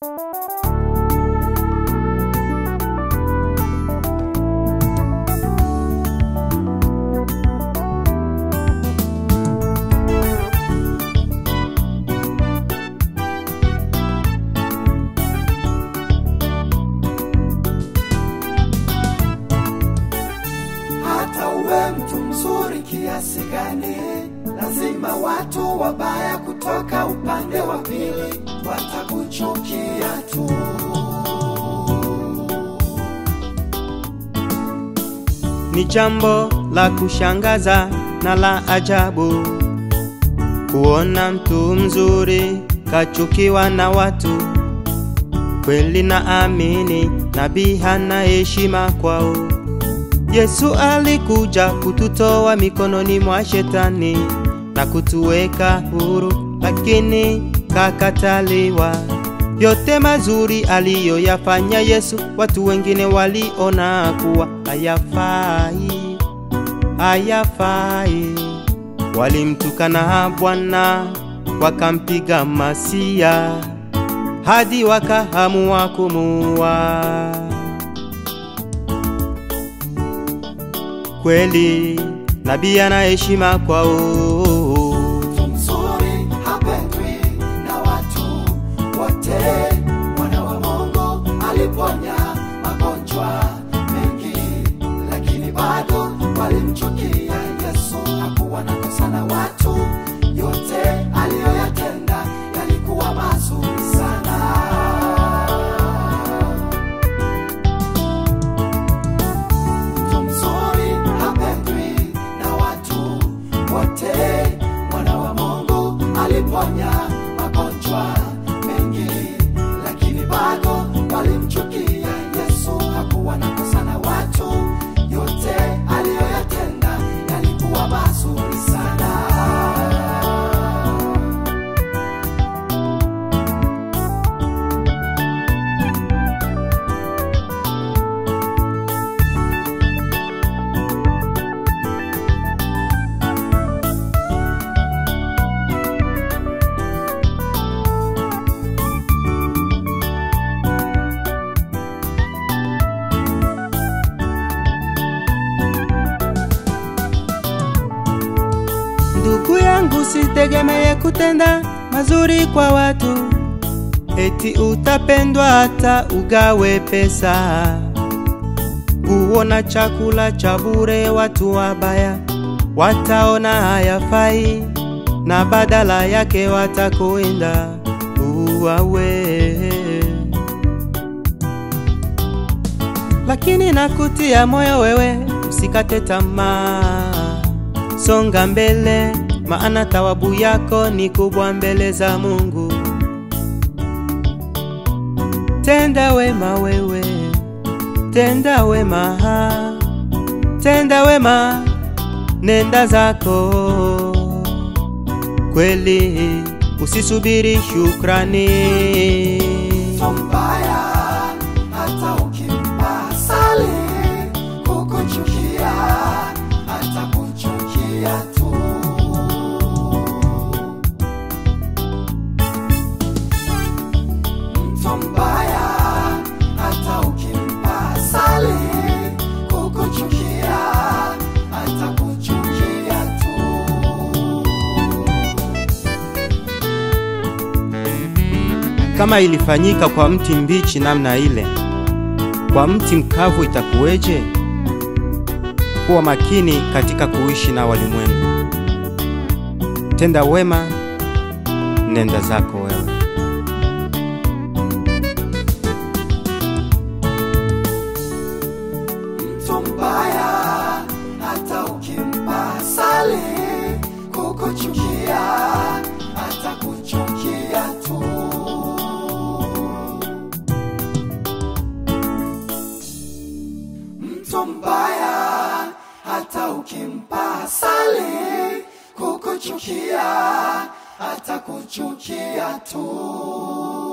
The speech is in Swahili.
hata uwe mtu mzuri kiasi gani, lazima watu wabaya kutoka upande wa pili watakuchukia tu. Ni jambo la kushangaza na la ajabu kuona mtu mzuri kachukiwa na watu. Kweli na amini, nabii hana heshima kwao. Yesu alikuja kututoa mikononi mwa shetani na kutuweka huru, lakini kakataliwa. Yote mazuri aliyoyafanya Yesu, watu wengine waliona kuwa hayafai, hayafai. Walimtukana Bwana, wakampiga masia hadi wakahamua kumuua. Kweli nabii ana heshima kwao. Mtu mzuri hapendwi na watu wote. Mwana wa Mungu aliponya magonjwa mengi, lakini bado walimchukia Yesu. Hakuwa na kosa na watu, yote aliyoyatenda yalikuwa mazuri sana. Mtu mzuri hapendwi na watu wote. Mwana wa Mungu aliponya magonjwa mengi, lakini bado walimchukia Yesu. Hakuwa na kosa na watu, yote aliyoyatenda yalikuwa mazuri sana. Ndugu yangu, sitegemeye kutenda mazuri kwa watu, eti utapendwa hata ugawe pesa. Kuona chakula cha bure, watu wabaya wataona hayafai, na badala yake watakwenda uwawe. Lakini nakutia moyo wewe, usikate tamaa, songa mbele, maana thawabu yako ni kubwa mbele za Mungu. Tenda wema wewe, tenda wema, tenda wema, nenda zako kweli, usisubiri shukrani. Mtu mbaya hata ukimpa asali kukuchukia, atakuchukia tu. Mtu mbaya hata ukimpa asali kukuchukia, atakuchukia tu. Kama ilifanyika kwa mti mbichi namna ile, kwa mti mkavu itakuweje? Kuwa makini katika kuishi na walimwengu. Tenda wema, nenda zako wewe. mtu mbaya hata ukimpa asali kukuchukia atakuchukia tu mtu mbaya hata ukimpa asali kukuchukia atakuchukia tu